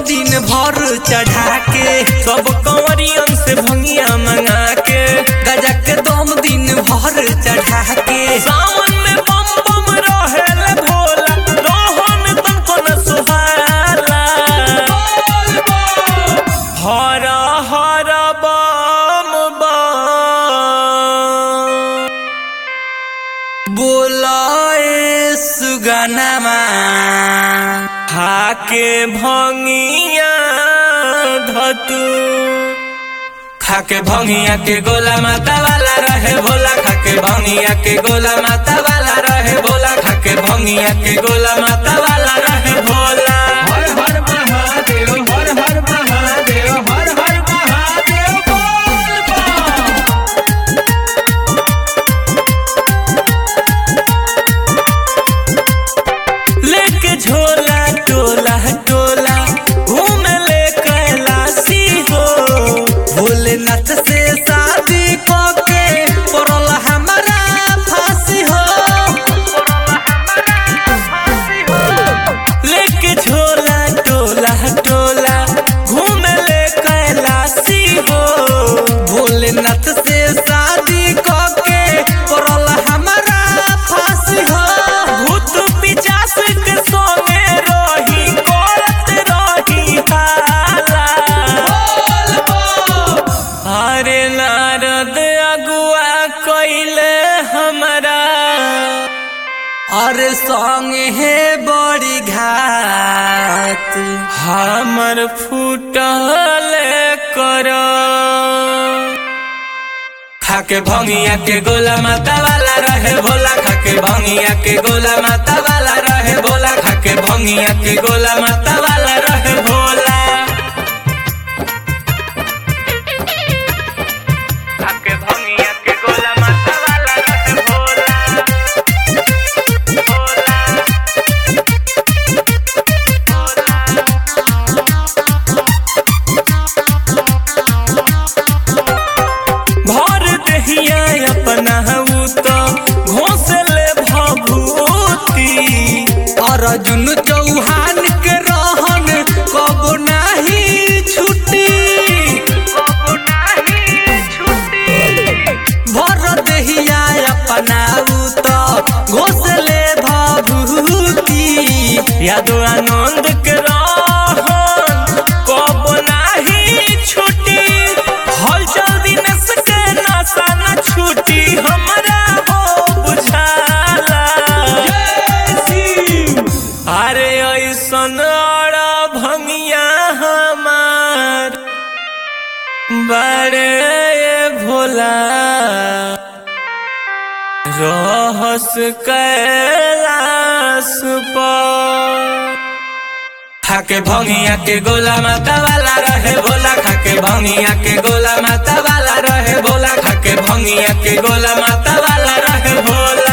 दिन भर चढ़ा के सब कंवरियन से भंगिया मंगा के गजा के दम दिन भर चढ़ा के सावन में बम बम रहेला भोला रोहन तुमको न सुहाला हर हर बम बम बोलाए सुगनमा खाके भंगिया धतू खाके भंगिया के गोला माता वाला रहे भोला खाके भंगिया के गोला माता वाला रहे भोला खाके भंगिया के गोला माता वाला रहे भोला हर हर महादेव हर हर महादेव हर हर महादेव बोल बम। लेके झोला टोला टोला घूम ले कैलाशी हो भोलेनाथ से शादी के पड़ल हमारा फांसी हो लेके झोला टोला टोला घूम ले कैलाशी हो भोलेनाथ से शादी के पड़ल हमारा फांसी हो भूत पिचास के संगे रही करत रही हाला अरे नारद अगुआ कइले हमरा अरे संग हे बड़ी घात हमर फूटल कर खाके भंगिया के गोला माता वाला रहे भोला खाके भंगिया के गोला माता वाला रहे भोला खाके भंगिया के गोला माता वाला रहे भोला खाके भंगिया के गोला माता वाला रहे भोला भर दहिया अपना हऊ तो घोसले भभूति अर्जुन चौहान के रहन कब नाही छुटी भर दहिया अपना ऊ तो घोसले भभूति यादो आनंद के रहन कब नाही छुटी हल जल्दी नस के नशा न छूटी हमरा हो बुझाला अरे ऐसन अड़ा भंगिया हमार बड़े भोला रहस कैलाश पर खाके भंगिया के गोला माता वाला रहे भोला खाके भंगिया के गोला माता वाला रहे भोला खाके भंगिया के गोला माता वाला रहे भोला